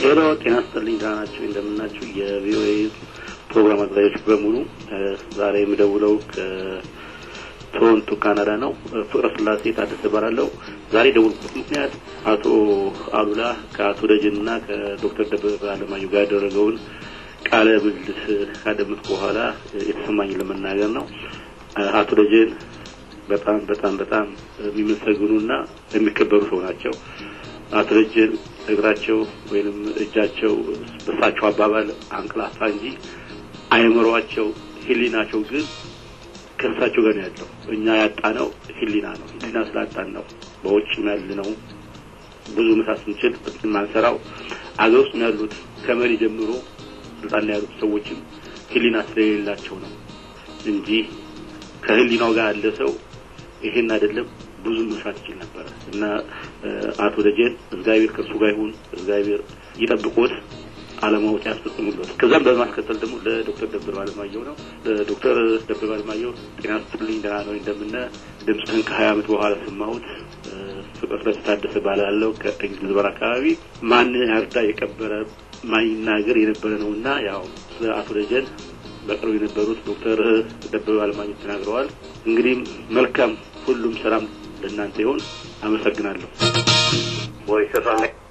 ሄሎ ጤና ይስጥልኝ። ደህና ናችሁ? እንደምናችሁ የቪኦኤ ፕሮግራም አዘጋጆች በሙሉ ዛሬ የምደውለው ከቶሮንቶ ካናዳ ነው። ፍቅረ ስላሴ ታደሰ እባላለሁ። ዛሬ የደወልኩበት ምክንያት አቶ አሉላ ከአቶ ደጀን እና ከዶክተር ደበበ አለማየሁ ጋር ያደረገውን ቃለ ምልልስ ካደመጥኩ በኋላ የተሰማኝን ለመናገር ነው። አቶ ደጀን በጣም በጣም በጣም የሚመሰግኑና የሚከበሩ ሰው ናቸው። አቶ ደጀን እግራቸው ወይንም እጃቸው በሳቸው አባባል አንቅላፋ እንጂ አይምሯቸው፣ ህሊናቸው ግን ከእሳቸው ጋር ነው ያለው። እኛ ያጣነው ህሊና ነው። ህሊና ስላጣን ነው በውጭም ያለ ነው ብዙ መስራት ስንችል ማንሰራው አገር ውስጥ ያሉት ከመሪ ጀምሮ ስልጣን ላይ ያሉት ሰዎችም ህሊና ስለሌላቸው ነው እንጂ ከህሊናው ጋር ያለ ሰው ይሄን አይደለም ብዙ መስራት ይችል ነበረ እና አቶ ደጀን እግዚአብሔር ከእሱ ጋር ይሁን፣ እግዚአብሔር ይጠብቆት፣ አለማወቅ ያስፈጽሙለት። ከዛም በማስከተል ደግሞ ለዶክተር ደበበ አለማየሁ ነው። ለዶክተር ደበበ አለማየሁ ጤና ስትልኝ ደህና ነው እንደምነ ድምፅህን ከሀያ ዓመት በኋላ ሰማሁት። ፍቅር ስለታደሰ ባላለው ከእንግሊዝ በር አካባቢ ማን ያርዳ የቀበረ ማይናገር የነበረ ነው እና ያው ስለ አቶ ደጀን በቅርቡ የነበሩት ዶክተር ደበበ አለማየሁ ተናግረዋል። እንግዲህ መልካም ሁሉም ሰላም ለእናንተ ይሆን። አመሰግናለሁ። ቮይስ ኦፍ